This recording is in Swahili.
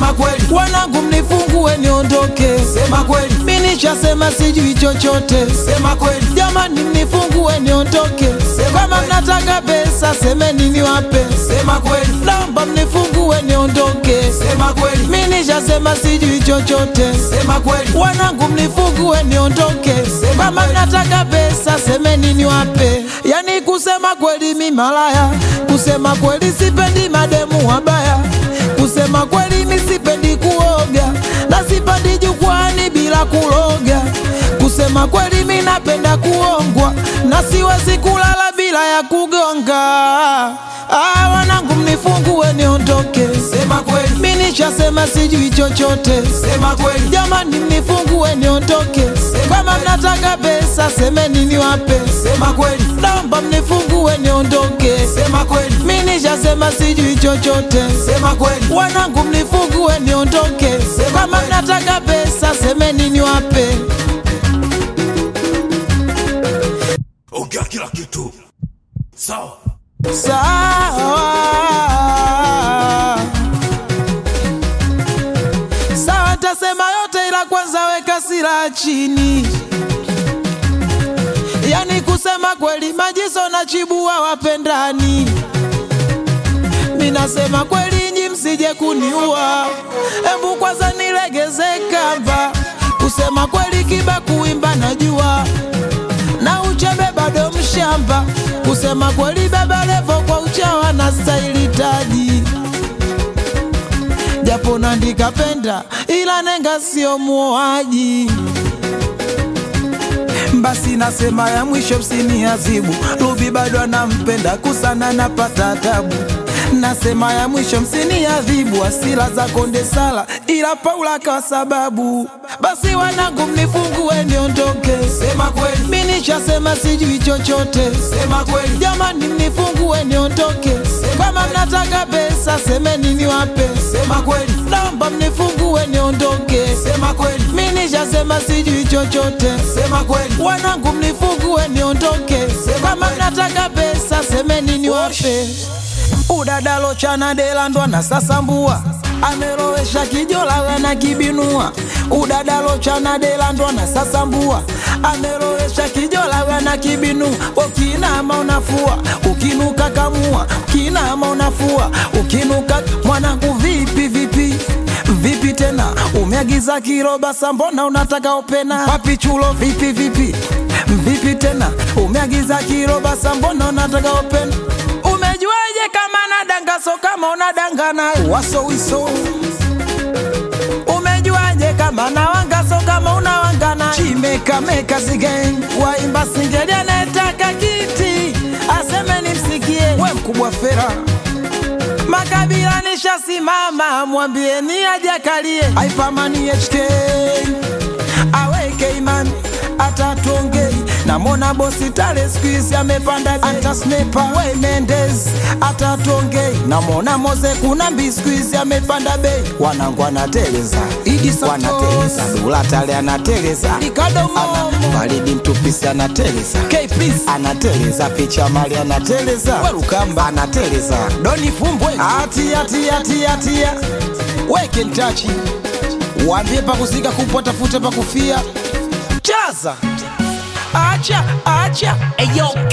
sema kweli, wanangu mnifungue niondoke, sema kweli, mi nishasema sijui chochote, sema kweli, jamani mnifungue niondoke, Sema kama kweli. mnataka pesa semeni niwape, sema kweli, naomba mnifungue niondoke, sema kweli, mi nishasema sijui chochote, sema kweli, wanangu mnifungue niondoke, Sema kama kweli. mnataka pesa semeni niwape. Yani kusema kweli mi malaya, kusema kweli sipendi mademu wabaya, kusema kweli mi sipendi kuoga na sipendi jukwani bila kuloga, kusema kweli mi napenda kuongwa na siwezi kulala bila ya kugonga. Ah, wanangu mnifungue niondoke, sema kweli, mi nishasema sijui chochote sema kweli, jamani mnifungue niondoke kama mnataka pesa semeni niwape sema kweli, naomba mnifungue niondoke sema kweli, mi nishasema sijui chochote sema kweli, wanangu mnifungue niondoke kama kweli. mnataka pesa semeni niwape ongea kila kitu sawa sawa sawa tasema yote ila kwanza weka silaha chini yani kusema kweli majiso na chibua wapendani minasema kweli nyi msije kuniua embu kwanza nilegeze kamba kusema kweli kiba kuimba najua na uchebe bado mshamba kusema kweli baba levo kwa uchawa na staili taji japo nandika penda ila nenga sio muoaji basi nasema ya mwisho msini azibu Rubi bado anampenda kusana napata tabu nasema ya mwisho msini adhibu asila za konde sala ila Paula kwa sababu basi wanangu mnifungue niondoke sema kweli, mi nishasema sijui chochote sema kweli, jamani mnifungue niondoke kama mnataka pesa semeni niwape sema kweli, naomba mnifungue niondoke sema kweli, mi nishasema sijui chochote sema kweli, wanangu mnifungue niondoke kama mnataka pesa semeni niwape udadalo chana delandwa na sasambua amelowesha kijola wena kibinua udadalo chana delandwa na sasambua amelowesha kijola wena kibinua ukinama unafua ukinuka kamua ukinama unafua ukinuka mwanangu vipi vipi vipi tena umeagiza kiroba sambona unataka opena wapi chulo vipi vipi vipi tena umeagiza kiroba sambona unataka opena umejuaje kama nadanga so kama unadanga naye wasowiso umejuaje kama nawanga so kama unawanga naye chimekameka sigen waimba singeli anayetaka kiti aseme nimsikie we mkubwa fera makabila nishasimama mwambieni ajakalie aipamani HK aweke imani atatongei namona bosi tale skuizi amepanda bei. anta snepa we Mendes atatongei namona moze kuna mbi skuizi amepanda bei wanangu anateleza Idi Santos. wanateleza dula tale anateleza Ricardo Ana- Momo. baridi mtupisi anateleza K please, anateleza picha mali anateleza Werukamba. anateleza Doni Fumbwe, atia tia tia tia weke ntachi, waambie pakusika kupwa, tafute pakufia, chaza, acha acha, eyo